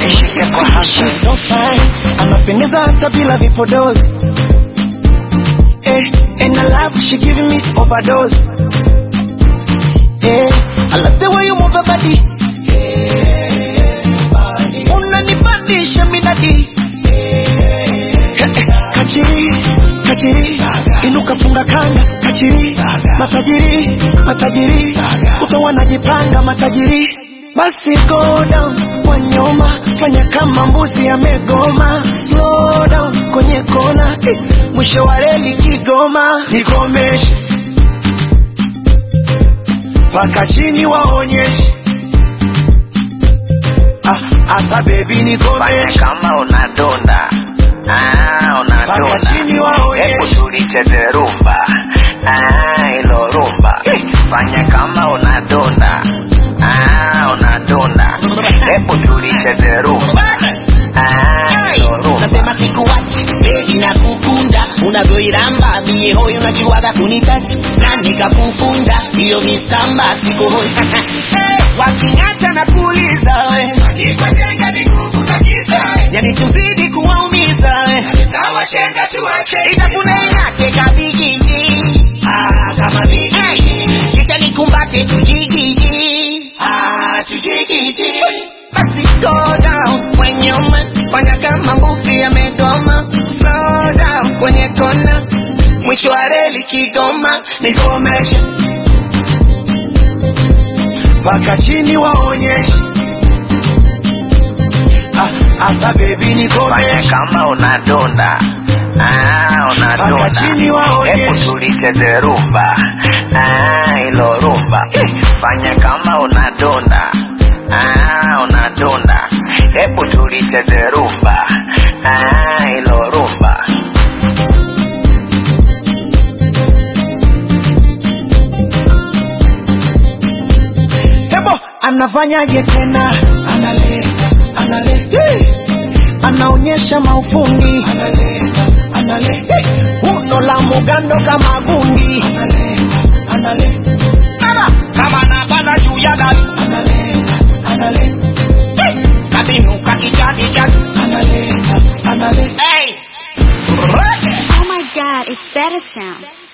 Shike kwa hasa. She's so fine, anapendeza hata bila vipodozi. Eh, and I love she giving me overdose. Eh, I love the way you move your body. Unanipandisha midadi. Eh, eh, Kachiri, kachiri, inuka funga kanga, kachiri, matajiri, matajiri, uto wanajipanga matajiri. Basi go down kwa nyoma, fanya kama mbuzi amegoma. Slow down kwenye kona, eh, mwisho wa reli Kigoma. Nikomeshe mpaka chini waonyeshe. Ah, asa baby Fanya nikomeshe kama unadonda. Ah, mpaka unadonda. chini Hebu waonyeshe. tulicheze rumba. Ah, ilo rumba. Fanya kama unadonda. Ah, unadonda. Hebu tulicheze rumba. Ah, ilo rumba. nasema sikuwachi begi na kukunda unavyoiramba mie hoyo unajuaga kunitachi na nikakufunda hiyo misamba sikohoi waking'ata na kuuliza we yani tuzidi kuwaumiza we itafune ng'ate kabigiji kama bigiji kisha nikumbate tujigiji tujigiji basi go down kwenye uma fanya kama mbuzi amegoma slow down kwenye kona mwisho wa reli Kigoma nikomesha mpaka chini waonyeshe. Ah, asa baby Fanya nikomeshe kama unadonda. Ah, mpaka unadonda. chini Hebu waonyeshe. tulicheze rumba. Ah, ilo rumba. Fanya kama unadonda. Ah, unadonda. Hebu tulicheze rumba. Ah, ilo rumba. Hebo anafanyaje tena? Analeta, analeta, anaonyesha maufundi, analeta, analeta, uno la mugando kama gundi, analeta, analeta, Mama, kama napanda juu ya dari analeta, analeta, kabinuka kijadi jadi analeta, analeta. hey. Oh my god, it's better sound.